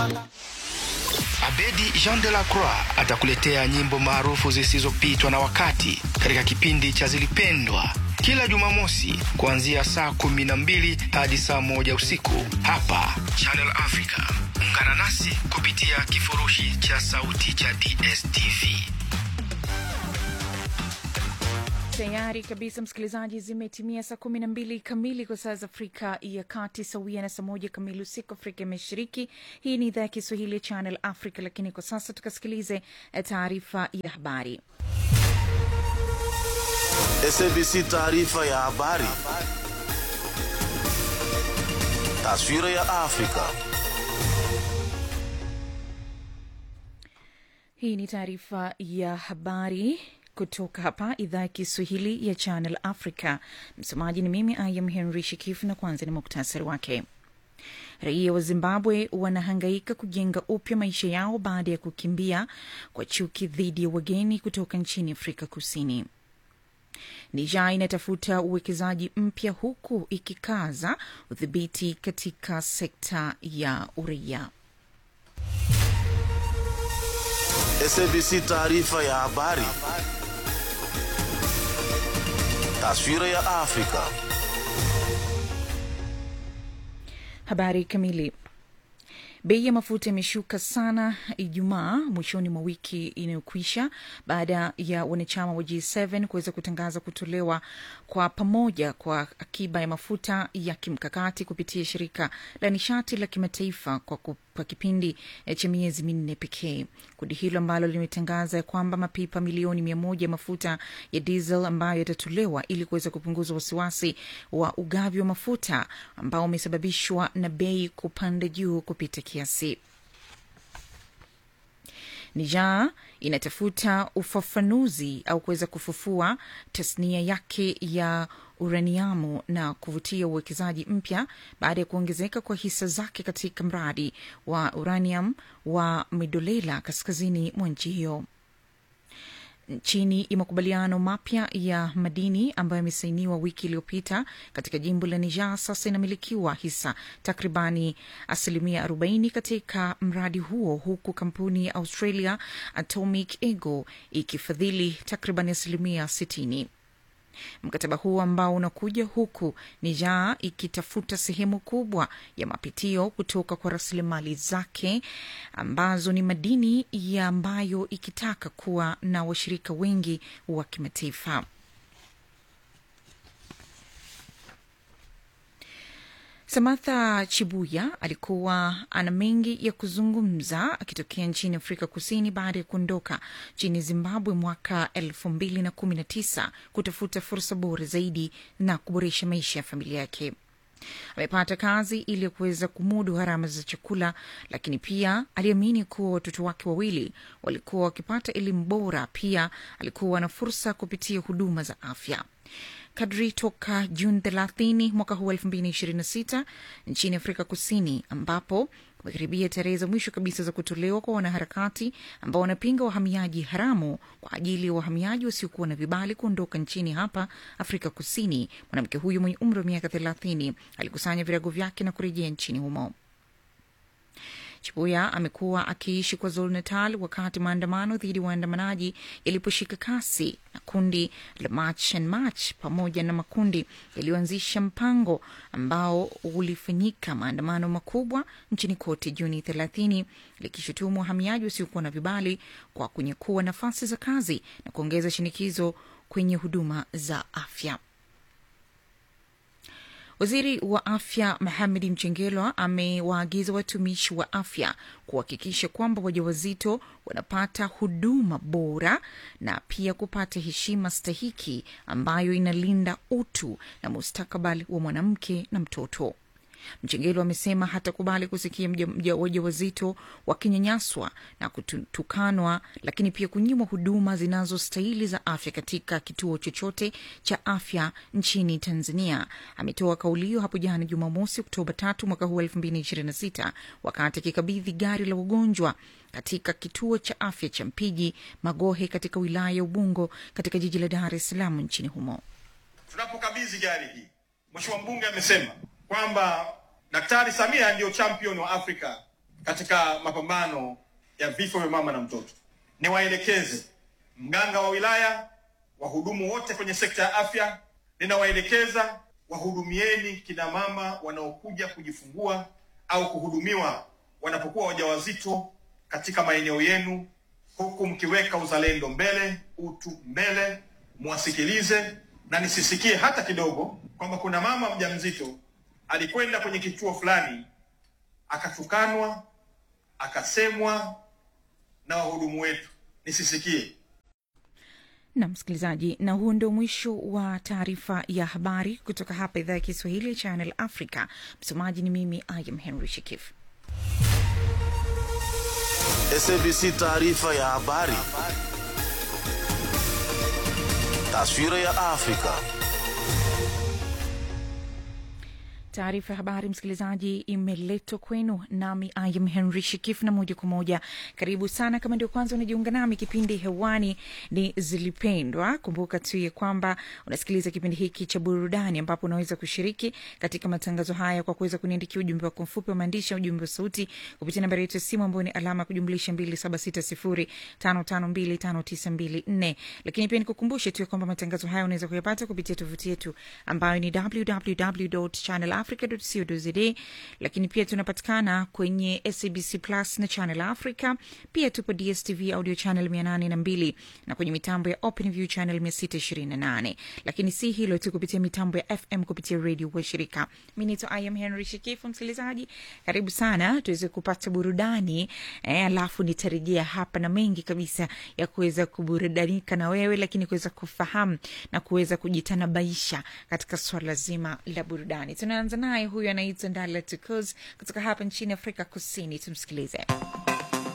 Abedi Jean de la Croix atakuletea nyimbo maarufu zisizopitwa na wakati katika kipindi cha Zilipendwa kila Jumamosi kuanzia saa kumi na mbili hadi saa moja usiku hapa Channel Africa. Ungana nasi kupitia kifurushi cha sauti cha DSTV. Tayari kabisa msikilizaji, zimetimia saa kumi na mbili kamili kwa saa za Afrika ya Kati, sawia na saa moja kamili usiku Afrika ya Mashariki. Hii ni idhaa ya Kiswahili ya Channel Africa, lakini kwa sasa tukasikilize taarifa ya habari. SABC taarifa ya habari. Taswira ya Afrika. Hii ni taarifa ya habari kutoka hapa idhaa ya Kiswahili ya Channel Africa. Msomaji ni mimi Ayam Henry Shikifu, na kwanza ni muktasari wake. Raia wa Zimbabwe wanahangaika kujenga upya maisha yao baada ya kukimbia kwa chuki dhidi ya wageni kutoka nchini Afrika Kusini. Niger inatafuta uwekezaji mpya huku ikikaza udhibiti katika sekta ya uraia. SABC taarifa ya habari. Taswira ya Afrika. Habari kamili. Bei ya mafuta imeshuka sana Ijumaa mwishoni mwa wiki inayokwisha baada ya wanachama wa G7 kuweza kutangaza kutolewa kwa pamoja kwa akiba ya mafuta ya kimkakati kupitia shirika la nishati la kimataifa kwa, kwa kipindi cha miezi minne pekee. Kundi hilo ambalo limetangaza ya kwamba mapipa milioni mia moja ya mafuta ya diesel ambayo yatatolewa ili kuweza kupunguza wasiwasi wa ugavi wa mafuta ambao umesababishwa na bei kupanda juu kupita kiasi. Niger inatafuta ufafanuzi au kuweza kufufua tasnia yake ya uraniamu na kuvutia uwekezaji mpya baada ya kuongezeka kwa hisa zake katika mradi wa uranium wa Midolela kaskazini mwa nchi hiyo chini ya makubaliano mapya ya madini ambayo yamesainiwa wiki iliyopita katika jimbo la Niger, sasa inamilikiwa hisa takribani asilimia 40 katika mradi huo, huku kampuni ya Australia Atomic Ego ikifadhili takribani asilimia 60. Mkataba huu ambao unakuja huku Niger ikitafuta sehemu kubwa ya mapitio kutoka kwa rasilimali zake ambazo ni madini ya ambayo ikitaka kuwa na washirika wengi wa kimataifa. Samantha Chibuya alikuwa ana mengi ya kuzungumza akitokea nchini Afrika Kusini baada ya kuondoka nchini Zimbabwe mwaka elfu mbili na kumi na tisa kutafuta fursa bora zaidi na kuboresha maisha ya familia yake. Amepata kazi ili kuweza kumudu gharama za chakula, lakini pia aliamini kuwa watoto wake wawili walikuwa wakipata elimu bora. Pia alikuwa na fursa kupitia huduma za afya kadri toka Juni 30 mwaka huu 2026 nchini Afrika Kusini, ambapo kumekaribia tarehe za mwisho kabisa za kutolewa kwa wanaharakati ambao wanapinga wahamiaji haramu kwa ajili ya wahamiaji wasiokuwa na vibali kuondoka nchini hapa Afrika Kusini. Mwanamke huyu mwenye umri wa miaka 30 alikusanya virago vyake na kurejea nchini humo. Chibuya amekuwa akiishi kwa Zulu Natal wakati maandamano dhidi ya waandamanaji yaliposhika kasi na kundi la March and March pamoja na makundi yaliyoanzisha mpango ambao ulifanyika maandamano makubwa nchini kote Juni 30 likishutumu wahamiaji wasiokuwa na vibali kwa kunyakua nafasi za kazi na kuongeza shinikizo kwenye huduma za afya. Waziri wa afya Mohamed Mchengelwa amewaagiza watumishi wa afya kuhakikisha kwamba wajawazito wanapata huduma bora na pia kupata heshima stahiki ambayo inalinda utu na mustakabali wa mwanamke na mtoto. Mchengelo amesema hatakubali kusikia wajawazito wakinyanyaswa na kutukanwa, lakini pia kunyimwa huduma zinazostahili za afya katika kituo chochote cha afya nchini Tanzania. Ametoa kauli hiyo hapo jana Jumamosi, Oktoba tatu mwaka huu elfu mbili ishirini na sita wakati akikabidhi gari la wagonjwa katika kituo cha afya cha Mpiji Magohe katika wilaya ya Ubungo katika jiji la Dar es Salaam nchini humo. Tunapokabidhi gari hii, Mheshimiwa mbunge amesema kwamba Daktari Samia ndiyo champion wa Afrika katika mapambano ya vifo vya mama na mtoto. Niwaelekeze mganga wa wilaya, wahudumu wote kwenye sekta ya afya, ninawaelekeza wahudumieni kina mama wanaokuja kujifungua au kuhudumiwa wanapokuwa wajawazito katika maeneo yenu, huku mkiweka uzalendo mbele, utu mbele, mwasikilize na nisisikie hata kidogo kwamba kuna mama mjamzito alikwenda kwenye kituo fulani akatukanwa, akasemwa na wahudumu wetu. Nisisikie. na msikilizaji, na huo ndio mwisho wa taarifa ya habari kutoka hapa idhaa ya Kiswahili ya Channel Africa. Msomaji ni mimi Ayam Henry Shikif. SABC taarifa ya habari. Taswira ya Afrika. Taarifa ya habari msikilizaji, imeletwa kwenu nami Ayam Henry Shikif, na moja kwa moja karibu sana. Kama ndio kwanza unajiunga nami, kipindi hewani ni Zilipendwa. Kumbuka tu ya kwamba unasikiliza kipindi hiki cha burudani, ambapo unaweza kushiriki katika matangazo haya kwa kuweza kuniandikia ujumbe wako mfupi wa maandishi, ujumbe wa sauti kupitia nambari yetu ya simu ambayo ni alama ya kujumlisha 276055259254. Lakini pia nikukumbushe tu ya kwamba matangazo haya unaweza kuyapata kupitia tovuti yetu ambayo ni www.channel africa.co.za, lakini pia tunapatikana kwenye SABC Plus na Channel Africa. Pia tupo DSTV audio channel 802 na kwenye mitambo ya OpenView channel 628. Lakini si hilo tu, kupitia mitambo ya FM kupitia redio wa shirika. Mi naitwa I am Henry Shikifu. Msikilizaji, karibu sana tuweze kupata burudani eh, alafu nitarejea hapa na mengi kabisa ya kuweza kuburudanika na wewe, lakini kuweza kufahamu na kuweza kujitanabaisha katika swala zima la burudani. Tunaanza naye, huyu anaitwa Ndala Tukuz kutoka hapa nchini Afrika Kusini. Tumsikilize.